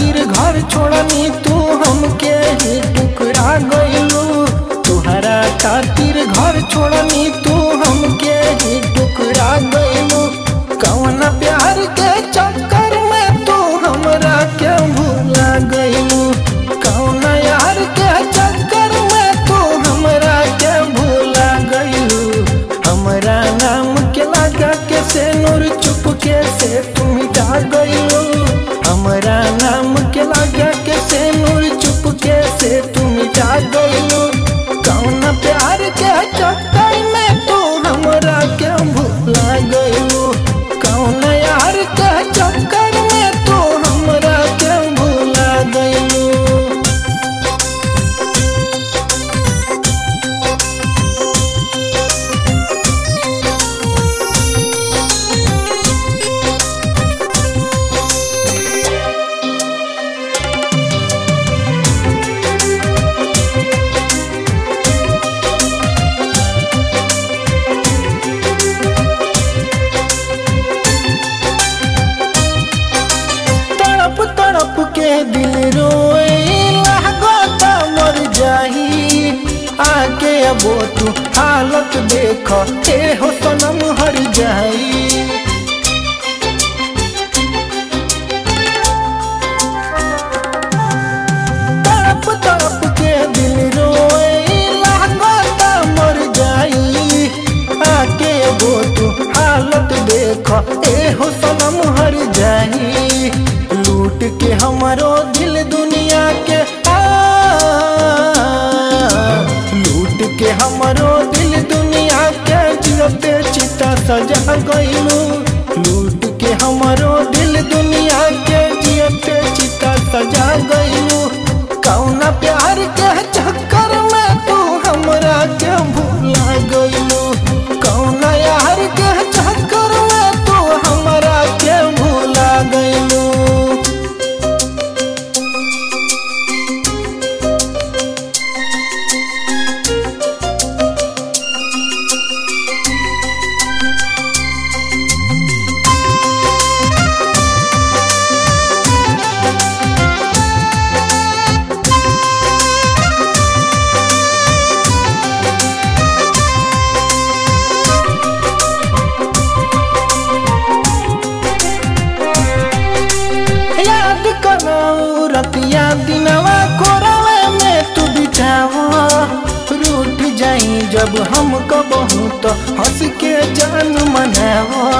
खातिर घर छोड़नी तू हमके ही टुकरा गइलू तुहरा खातिर घर छोड़नी तू हमके ही टुकरा गइलू कौन प्यार के चक्कर में तू हमरा के भूला गइलू कौन यार के चक्कर में तू हमरा के भूला गइलू हमरा नाम के लगा के से नूर चुपके से तुम जा गइलू हमरा नाम के लगा के से नूर चुपके से तुम जा गइलू कौन प्यार के चक्कर में तू हमरा के भूला गइलू कौन यार के चक्कर में तू हमरा के भूला गइलू तड़प तड़प के दिल रोए लागता मर जाही आके अबो तू हालत देख ए हो सनम हर जाई तड़प तड़प के दिल रोए लागता मर जाई आके अबो तू हालत देख ए हो सनम हर जाई लूट के हमरो दिल दुनिया के आ लूट के हमरो दिल दुनिया के जियते चिता सजा गइलू लूट के हमरो दिल दुनिया के जियते चिता सजा गइलू कौना प्यार के चक्कर में तू हमरा के भूला गइलू कौना यार के चक्कर में तू हमरा के भूला गइलू याद करो रतिया दिनवा कोरवे में तू बिछावा रूठ जाई जब हम कबहू तो हंस के जान मनावा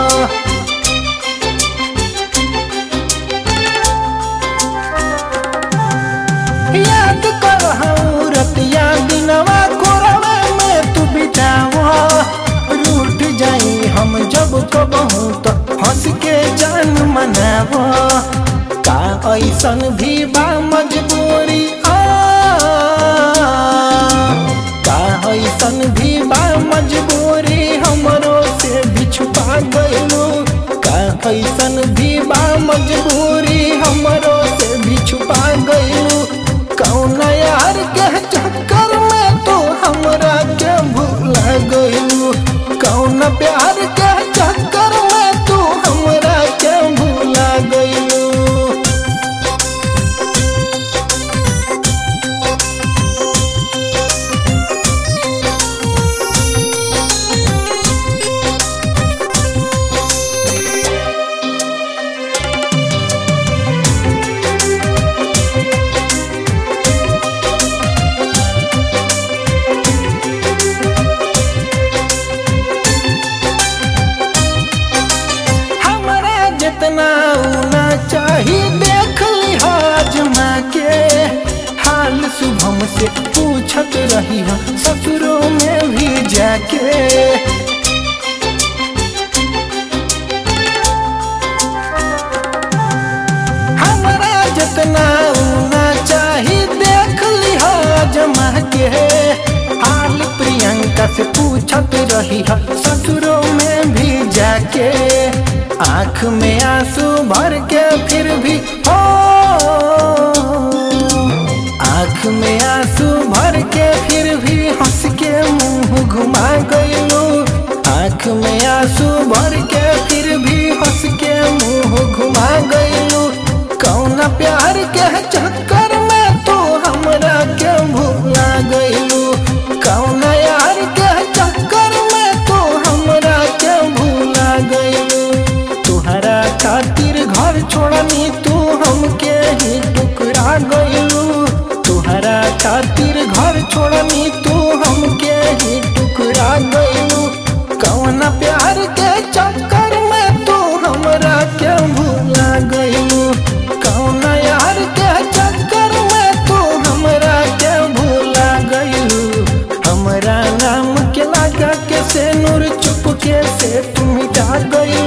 याद करो रतिया दिनवा कोरवे में तू बिछावा रूठ जाई हम जब कबहू तो हंस के जान मनावा का ऐसन भी बा मजबूरी आ का ऐसन भी बा मजबूरी हमरो से भी छुपा गइलू का ऐसन भी बा मजबूरी हमरो से भी छुपा गइलू कौन यार के चक्कर में तू हमरा के भूला गइलू कौन प्यार के चक्कर में तू हमरा के भूला गइलू हमरा जितना ऊना चाही देख लिहाज माँ के हाल शुभम से पूछत रही ससुरों में भी जाके हमरा जितना ऊना चाही देख लिहाज माँ के हाल प्रियंका से पूछत रही ससुरों में भी जाके आँख में आंसू भर के फिर भी हो आँख में आंसू भर के फिर भी हंस के मुंह घुमा गइलू आँख में आंसू भर के फिर भी हंस के मुंह घुमा गइलू कौन प्यार प्यार के चक्कर में तू हमरा के भूला गइलू कौन यार के चक्कर में तू हमरा के भूला गइलू तुहरा खातिर घर छोड़नी तू हमके ही टुकरा गइलू तुहरा खातिर घर छोड़नी तू हमके ही टुकरा गइलू कौन प्यार के चक्कर में तू हमरा के भूला गइलू कौन यार के चक्कर में तू हमरा के भूला गइलू हमरा नाम के लगा के से नूर चुप के से तुम जा गइलू